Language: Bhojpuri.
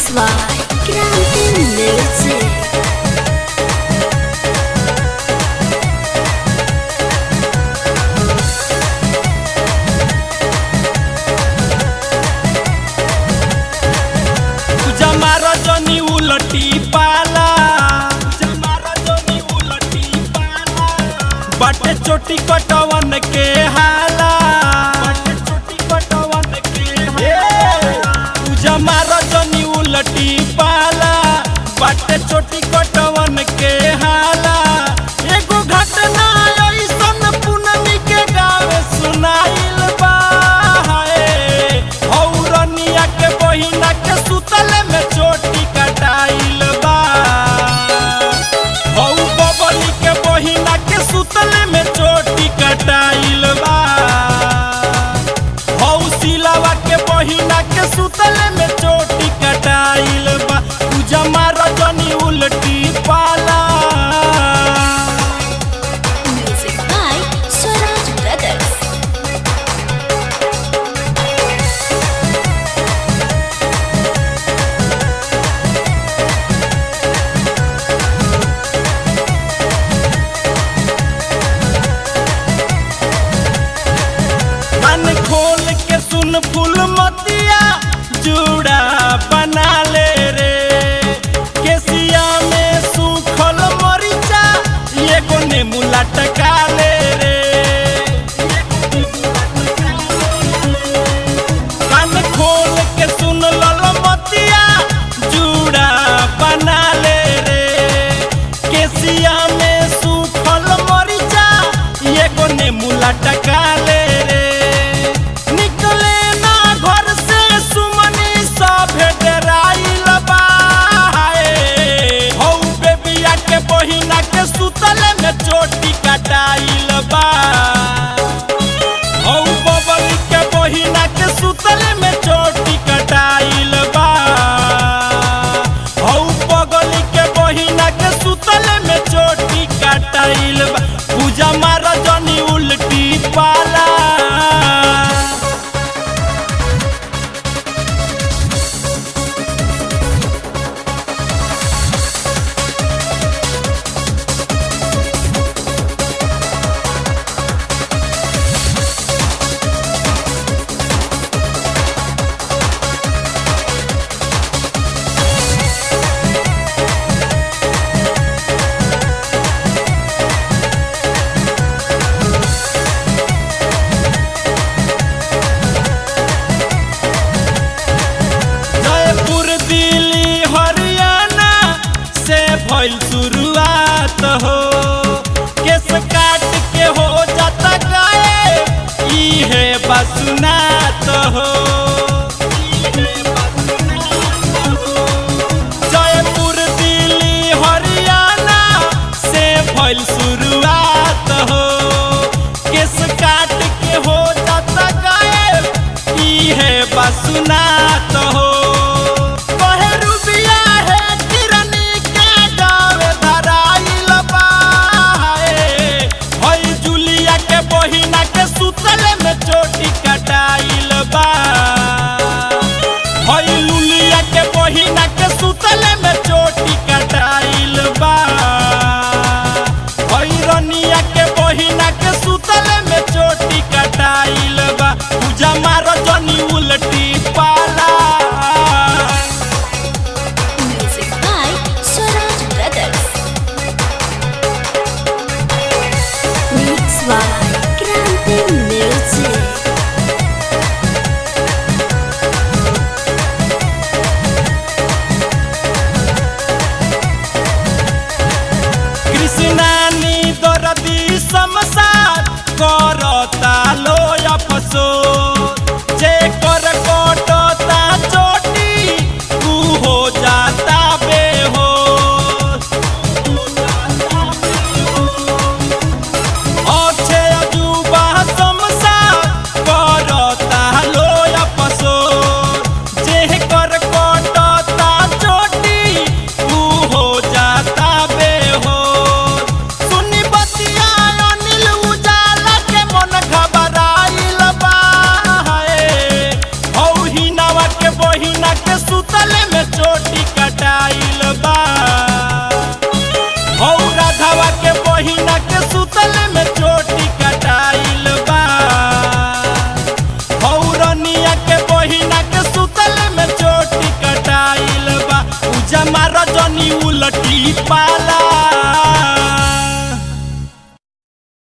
by Grande Music. जमा रजनी उलटी पाला जमा रजनी उलटी पाला बटे चोटी कटवन के हाला बटे चोटी कटवन के हाला जमा रजनी उलटी पाला बटे चोटी कटवन के हाला एगो घटना ऐसन पूनमी के गावे सुनाइल बा हाय हौरनिया के बहिना के सुतल में चोटी कटाइल बा हौ बबली के बहिना के सुतल में चोटी कटाइल बा हौ सिलावा के बहिना के सुतल में चोटी कटाइल बा जमा रजनी उल्टी पाला Music by Swaraj Brothers. मन खोल के सुन फूल मतिया जूड़ा बना ले रे केसिया में सूखल मरीचा एगो नेमू लटका ले रे कान खोल के सुन लल मतिया जूड़ा बना ले रे केसिया में सूखल मरीचा एगो नेमू लटका ले रे निकले ना घर से सुमनी सभे डराइल बा हाय। हौ बेबिया के बहिना के सुतल में चोटी कटाइल बा हौ बबल के बहिना के सुतल में चोटी कटाइल बा हौ बगल के बहिना के सुतल में चोटी कटाइल बा पूजा मार जनी उल्टी पाला जयपुर दिल्ली हरियाणा से भइल शुरुआत हो केस काट के हो जाता गाए इहे बसुनात हो जयपुर दिल्ली हरियाणा से भइल शुरुआत हो केस काट के हो जाता गायब इहे बसुनात हो कहे रुबिया है किरनी के गाँव धराइल बा हे। हई जुलिया के बहिना के सुतल में चोटी कटाइल बा हई लुलिया के बहिना के सुतल में चोटी कटाइल बा हई रनिया के बहिना के सुतल में चोटी कटाइल बा पूजा मार जनी उल्टी पाला Music by Swaraj Brothers. Mix by Grande Music. जनी उलटी पा